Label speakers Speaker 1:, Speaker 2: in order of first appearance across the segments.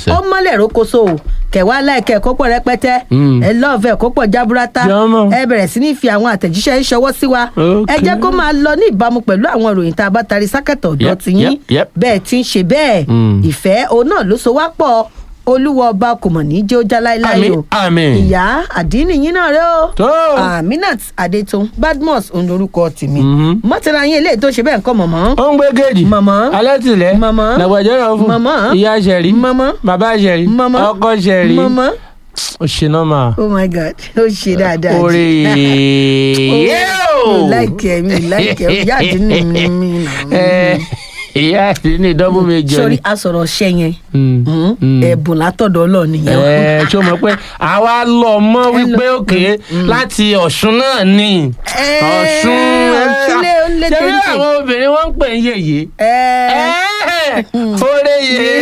Speaker 1: sẹ́.
Speaker 2: ó mọ́lẹ̀ rókoṣo o kẹwàá láìkẹ́ kó pọ̀ rẹpẹtẹ
Speaker 1: Mm.
Speaker 2: ẹ lọ́ọ̀fẹ́ kó pọ̀ jaburata
Speaker 1: Jọmọ.
Speaker 2: ẹ bẹ̀rẹ̀ sí ní fi àwọn àtẹ̀jíṣẹ́ ń ṣọwọ́ sí wa ẹ jẹ́ kó máa lọ ní ìbámu pẹ̀lú àwọn ìròyìn tá a bá tari sákẹ̀tọ̀ ọ̀dọ́
Speaker 1: Yep,
Speaker 2: ti yín
Speaker 1: yep, yep.
Speaker 2: bẹ́ẹ̀ ti ń ṣe bẹ́ẹ̀
Speaker 1: Mm.
Speaker 2: ìfẹ́ òun náà ló so wá pọ̀ olúwa ọba kò mọ̀ ní jẹ́ ó já láéláé
Speaker 1: Àmín,
Speaker 2: o
Speaker 1: àmín.
Speaker 2: ìyá àdínì yín náà rẹ o
Speaker 1: tó.
Speaker 2: aminat adetun badmus òun lorúkọ tèmi
Speaker 1: Mhm.
Speaker 2: mọ́tẹ́ra yín eléyìí tó ṣe bẹ́ẹ̀ ń kọ́ mọ̀mọ́
Speaker 1: ó ń gbé géèjì.
Speaker 2: Màmá.
Speaker 1: alátìlẹ̀.
Speaker 2: Màmá.
Speaker 1: làgbàjọ́rọ̀ fún.
Speaker 2: Màmá.
Speaker 1: ìyá sẹ̀rí.
Speaker 2: Màmá.
Speaker 1: bàbá sẹ̀rí.
Speaker 2: Màmá.
Speaker 1: ọkọ sẹ̀rí.
Speaker 2: mọ̀mọ́
Speaker 1: ó ṣe nọ́mà.
Speaker 2: oh my god ó ṣe dáadáa jù.
Speaker 1: orí
Speaker 2: mi
Speaker 1: yóò.
Speaker 2: láìkẹ́ mi láìkẹ́ ìyá àdínì mi mi nà.
Speaker 1: Ẹ, ìyá àti ní dọ́bù méjọ
Speaker 2: sórí
Speaker 1: ni.
Speaker 2: asọ̀rọ̀ ṣẹ́ yẹn
Speaker 1: Mm,
Speaker 2: mm,
Speaker 1: mm.
Speaker 2: ẹ̀bùn látọ̀dọ̀ ọlọ́ọ̀ nìyẹn.
Speaker 1: ẹ ṣó mọ̀ pé àwa lọ mọ̀ wípé òkè láti ọ̀ṣun náà ni
Speaker 2: Ẹ,
Speaker 1: ọ̀ṣun
Speaker 2: Ọ̀ṣun lé- ó lé
Speaker 1: ṣé bí
Speaker 2: téńté.
Speaker 1: àwọn obìnrin wọn ń pè ń yèyé
Speaker 2: ẹ
Speaker 1: oore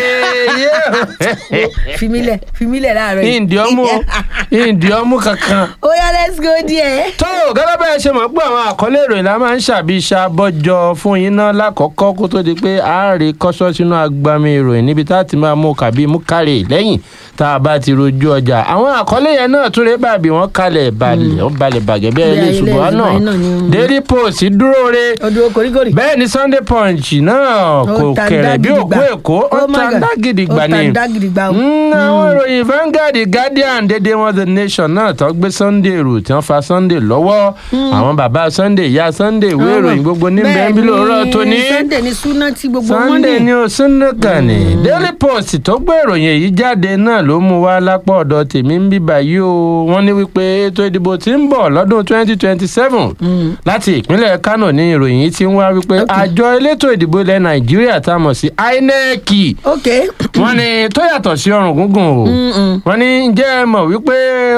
Speaker 1: yèyé
Speaker 2: fimilẹ fimilẹ láàárọ̀ yìí.
Speaker 1: ìdí ọmú ìdí ọmú kankan.
Speaker 2: ó yá let's go there.
Speaker 1: tó gẹ́gẹ́ bẹ́ẹ̀ ṣe mọ̀ pé àwọn àkọlé ìròyìn la máa ń ṣàbíṣà bọ́jọ fún yín náà lákọ̀ọ́kọ́ kó tó di pé a rí kọ́sọ́ sínú agbami ìròyìn níbi tá a ti máa mú kàbí mú kárẹ̀ lẹ́yìn tá a bá ti rojú ọjà àwọn àkọlé yẹn náà tún lè bàbí wọn kalẹ̀ balẹ̀ wọn balẹ̀ bàgẹ́ bẹ́ẹ̀
Speaker 2: Bí
Speaker 1: lè
Speaker 2: ayé
Speaker 1: ṣùgbọ́n
Speaker 2: lẹ́yìn
Speaker 1: náà
Speaker 2: náà ni-
Speaker 1: daily post dúró re
Speaker 2: odò koríkorí.
Speaker 1: bẹ́ẹ̀ ni sunday punch náà kò
Speaker 2: ta
Speaker 1: kẹ̀rẹ̀ bí òkú
Speaker 2: dágidigba.
Speaker 1: èkó ó
Speaker 2: Oh my
Speaker 1: ta
Speaker 2: God.
Speaker 1: dágidigba
Speaker 2: ó
Speaker 1: ni
Speaker 2: ta dágidigba o.
Speaker 1: Mm, àwọn ìròyìn Vanguard Guardian dédé wọn the nation náà tó gbé Sunday rù tí wọ́n fa Sunday lọ́wọ́ àwọn bàbá Sunday ìyá Sunday ìwé ìròyìn gbogbo níbẹ̀ ń bí lóòrọ̀ tó ní
Speaker 2: sunday ní súná tí gbogbo wọn
Speaker 1: Sunday
Speaker 2: ní.
Speaker 1: ní o Sunday kan ní Daily Post tó gbé ìròyìn èyí jáde náà ló mú wá lápá ọ̀dọ̀ tèmi ń bíbà yìí o wọ́n ní wípé ètò ìdìbò tí ń bọ̀ lọ́dún 2027 láti ìpínlẹ̀ Kano ní ìròyìn yìí ti ń wá wípé àjọ elétò ìdìbò ilẹ̀ Nàìjíríà tá a mọ̀ sí INEC
Speaker 2: ok.
Speaker 1: wọ́n ní tó yàtọ̀ sí ọrùn gúngùn o wọ́n ní ǹjẹ́ ẹ mọ̀ wípé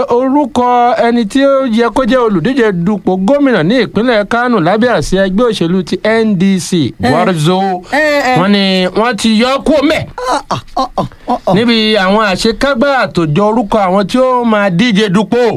Speaker 1: orúkọ ẹni tí ó yẹ kó jẹ́ olùdíje dupò gómìnà ní ìpínlẹ̀ Kánò lábẹ́ àsíá ẹgbẹ́ òṣèlú ti NDC Gwarzo
Speaker 2: ẹ, ẹ.
Speaker 1: wọ́n ní wọ́n ti yọ kó mẹ́
Speaker 2: Ọ̀, ọ̀, ọ̀, ọ̀, ọ̀.
Speaker 1: níbi àwọn àṣekágbá àtòjọ orúkọ àwọn tí ó máa díje dupò.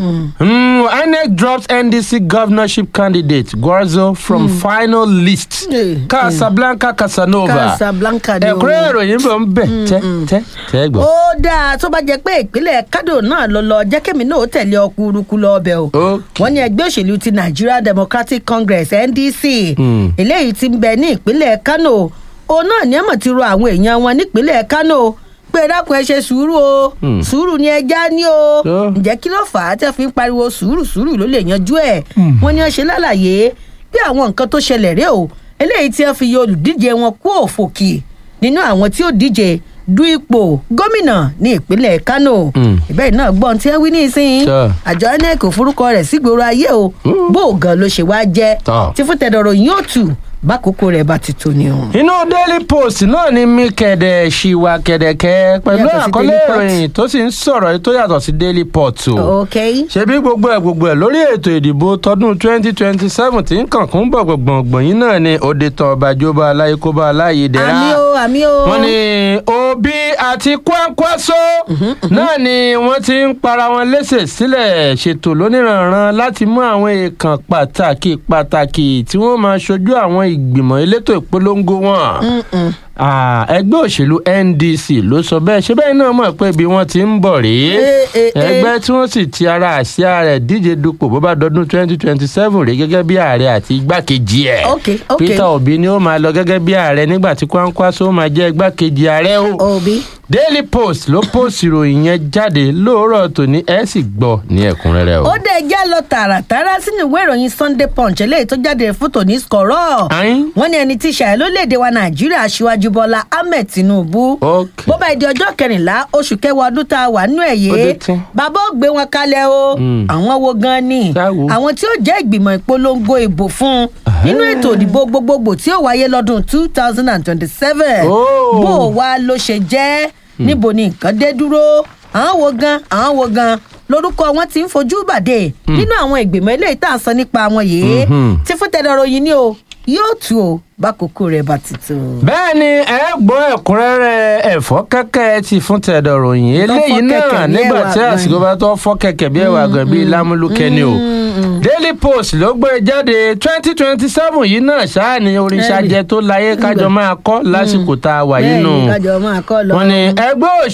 Speaker 1: Mm, INEC drops NDC governorship candidate Gwarzo from final list.
Speaker 2: Eh,
Speaker 1: Casablanca Casanova.
Speaker 2: Casablanca ni o.
Speaker 1: ẹ̀kúnrẹ́ ìròyìn bọ̀ ń bẹ̀ tẹ́ tẹ́ tẹ́ gbọ́.
Speaker 2: ó dáa tó bá jẹ pé ìpínlẹ̀ kádò náà lọ lọ jẹ́ kémi náà ó tẹ̀lé ọkùnrùkù lọ ọbẹ̀ o.
Speaker 1: Okay.
Speaker 2: wọ́n ní ẹgbẹ́ òṣèlú ti nigeria democratic congress ndc
Speaker 1: Hmm.
Speaker 2: eléyìí ti ń bẹ ní ìpínlẹ̀ kano òun náà ní ẹ̀mọ̀ ti ro àwọn èèyàn wọn nípínlẹ̀ kano pé dákun ẹ ṣe sùúrù o
Speaker 1: Hmm.
Speaker 2: sùúrù ni ẹja ní o
Speaker 1: Tó.
Speaker 2: ǹjẹ́ kí ló fà á tẹ́ fi ń pariwo sùúrù sùúrù ló lè yanjú ẹ̀ wọ́n ní wọ́n ṣe lálàyé bí àwọn nǹkan tó ṣẹlẹ̀ rèé o eléyìí tí wọ́n fi yọ olùdíje wọn kú òfòkì nínú àwọn tí ó díje du ipò gómìnà ní ìpínlẹ̀ kano
Speaker 1: Hmm.
Speaker 2: ìbẹ́ẹ̀ náà gbọ́n tí wọ́n wí ní ìsìn
Speaker 1: Tó.
Speaker 2: àjọ inec ò forúkọ rẹ̀ sígboro ayé o bó o gan ló ṣe wá jẹ́
Speaker 1: Tó.
Speaker 2: tí fún tẹ̀dọ̀rọ̀ yín ó tù bákòókò rẹ̀ bá ti tó ni o.
Speaker 1: inú daily post náà ni mi kẹ̀dẹ̀ ṣìwà kẹ̀dẹ̀kẹ́ pẹ̀lú
Speaker 2: Yàtọ̀ sí
Speaker 1: àkọlé
Speaker 2: Daily Pot.
Speaker 1: ìròyìn tó sì ń sọ̀rọ̀ yìí tó yàtọ̀ sí daily pot o.
Speaker 2: ok
Speaker 1: ṣebí gbogbo ẹ̀ gbogbo ẹ̀ lórí ètò ìdìbò tọdún twenty twenty seven tí ń kànkún bọ̀ gbọ̀ngbọ̀n yìí náà ni òde tán ọbàjọba aláìkóbá aláìdẹ́ra
Speaker 2: àmì o àmì o.
Speaker 1: wọ́n ní òbí àti kwankwaso náà ni wọ́n ti ń para wọn léṣe sílẹ̀ ṣètò lóníranran láti mú àwọn èèkàn pàtàkì pàtàkì tí wọ́n máa ṣojú àwọn ìgbìmọ̀ elétò ìpolongo wọn.
Speaker 2: Mm-mm.
Speaker 1: Ah, ẹgbẹ́ òṣèlú ndc ló sọ bẹ́ẹ̀ ṣé bẹ́ẹ̀ náà mọ̀ pé ibi wọ́n ti ń bọ̀ rèé
Speaker 2: Eh, eh, eh.
Speaker 1: ẹgbẹ́ tí wọ́n sì ti ara àsíá rẹ̀ díje dupò bó bá dọdún twenty twenty seven rèé gẹ́gẹ́ bí ààrẹ àti igbákejì ẹ̀
Speaker 2: ok ok
Speaker 1: peter obi ni ó máa lọ gẹ́gẹ́ bí ààrẹ nígbà tí kwankwaso máa jẹ́ igbákejì ààrẹ o
Speaker 2: òbí.
Speaker 1: daily post ló post ìròyìn yẹn jáde lóòrọ̀ tòní ẹ̀ sì gbọ́ ní ẹ̀kúnrẹ́rẹ́ o.
Speaker 2: ó dé já lọ tààràtàrà sínú ìwé ìròyìn sunday punch eléyìí tó jáde fún tòní skọrọ
Speaker 1: Ayin.
Speaker 2: wọn ní ẹni tí ṣàyẹ lórílẹèdè wa nàìjíríà aṣíwájú bọlá ahmed tinubu
Speaker 1: Ok.
Speaker 2: bó bá di ọjọ́ kẹrìnlá oṣù kẹwàá ọdún tá a wà nínú ẹ̀
Speaker 1: Ó dé
Speaker 2: yé
Speaker 1: tán.
Speaker 2: bàbá ó gbé wọn kalẹ̀ o
Speaker 1: Mm.
Speaker 2: àwọn wo gan ni
Speaker 1: Ṣá wo?
Speaker 2: àwọn tí ó jẹ́ ìgbìmọ̀ ìpolongo ìbò fún nínú ètò ìdìbò gbogbogbò tí ó wáyé lọ́dún two thousand and twenty-seven
Speaker 1: Oh.
Speaker 2: bó o wá ló ṣe jẹ́ níbo ni nǹkan dé dúró àwọn wo gan àwọn wo gan lórúkọ wọn ti ń fojú bàdé nínú àwọn ìgbìmọ̀ eléyìí tá à ń sọ nípa wọn yìí
Speaker 1: Mhm.
Speaker 2: tí fún tẹ̀dọ̀rọ̀ yìí ni o yóò tù o bákòókò rẹ̀ bá ti tó.
Speaker 1: bẹ́ẹ̀ ni ẹ gbọ́ ẹ̀kúnrẹ́rẹ́ ẹ̀fọ́ kẹ́kẹ́ ti fún tẹ̀dọ̀ ròyìn eléyìí
Speaker 2: fọ́ kẹ̀kẹ́
Speaker 1: náà
Speaker 2: bí
Speaker 1: nígbà
Speaker 2: ẹ̀wà
Speaker 1: tí
Speaker 2: gan
Speaker 1: àsìkò bá tó fọ́ kẹ̀kẹ́ bí ẹ̀wà gan bíi lámúlùkẹ́ ni o daily post ló gbé jáde twenty twenty seven yìí náà ṣáà ní oríṣà
Speaker 2: Bẹ́ẹ̀ni.
Speaker 1: jẹ tó láyé kájọ máa kọ́ lásìkò tá a wà yìí nù
Speaker 2: bẹ́ẹ̀ ni kájọ máa kọ́ lọ.
Speaker 1: wọ́n ní ẹgbẹ́